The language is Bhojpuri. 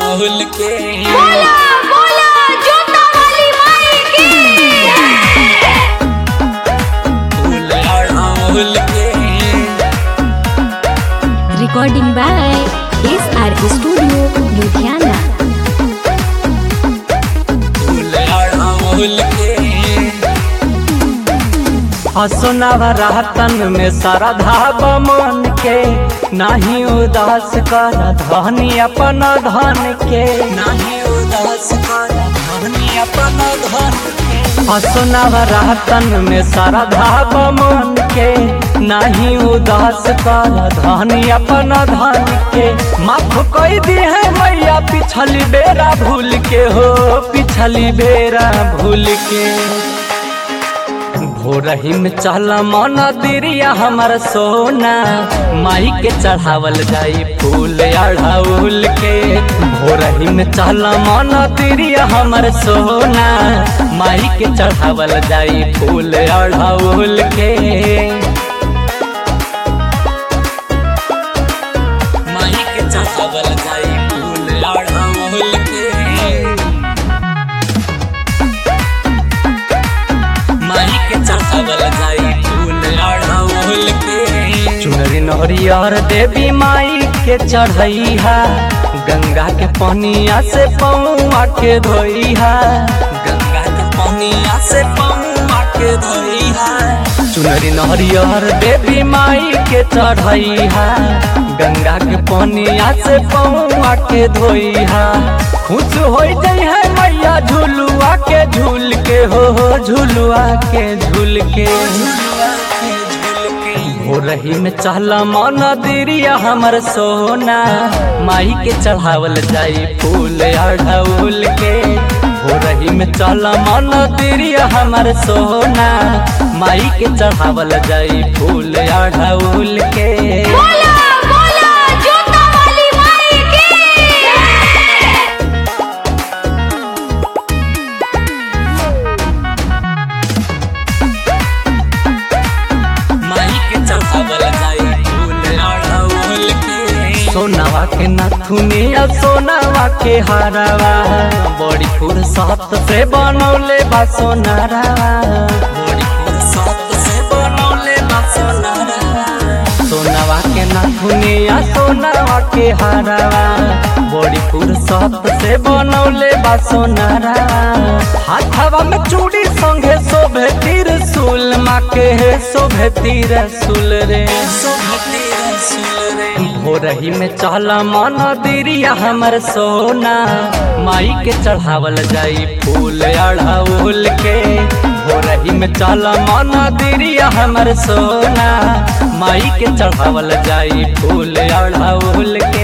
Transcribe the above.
राहुल के बोला बोला जोता वाली माई की फूल राहुल के recording by S R studio Ludhiana फूल राहुल के हसुनावा रातन में श्रद्धा बमन के नाही उदास कर धनी अपन धन के नाही उदास कर धनी अपन धन के हसुनावा रातन में श्रद्धा बमन के नाही उदास कर धनी अपन धन के माफ कोई दी है मैया पिछली बेरा भूल के हो पिछली बेरा भूल के भोरही में चल मन दिरिया हमर सोना माई के चढ़ावल जाई फूल अढ़ाउल के भोरही में चल मन दिरिया हमर सोना माई के चढ़ावल जाई फूल अढ़ाउल के माही के चढ़ावल जाई फूल राहुल के माही के चढ़ावल जाई फूल राहुल के चुनरी नहरियर देवी माई के चढ़ैहा गंगा के पनिया से पौआ के धोइहा गंगा के पनिया से पौआ के धोइहा चुनरी नहरियर देवी माई के चढ़ैहा गंगा के पनिया से पौआ के धोइहा खुश हो जाइ है मैया झुलुआ के झूल के हो हो झुलुआ के झूल के झुलुआ के झूल के हो रही में चहला मन दिरिया हमर सोना माई के चढ़ावल जाई फूल अढ़ौल के हो रही में चहला मन दिरिया हमर सोना माई के चढ़ावल जाई फूल अढ़ौल के बोला बोला जोता वाली माई की माही के चढ़ावल जाई फूल राहुल के सोनावा के नथुनिया सोनावा के हारावा बड़ी फुर्सत से बनौले बा सोनारावा बड़ी फुर्सत से बनौले बा सोनारा सोनावा के नथुनिया सोनावा के हारावा बड़ी फुर्सत से बनौले बा सोनारा हाथवा में चूड़ी संगे शोभे त्रिशूल माँ के शोभे त्रिशूल रे सोभते रसूल रे भोरही में चहला मन दिरिया हमर सोना माई के चढ़ावल जाई फूल अढ़ाउल के भोरही में चहला मन दिरिया हमर सोना माई के चढ़ावल जाई फूल अढ़ाउल के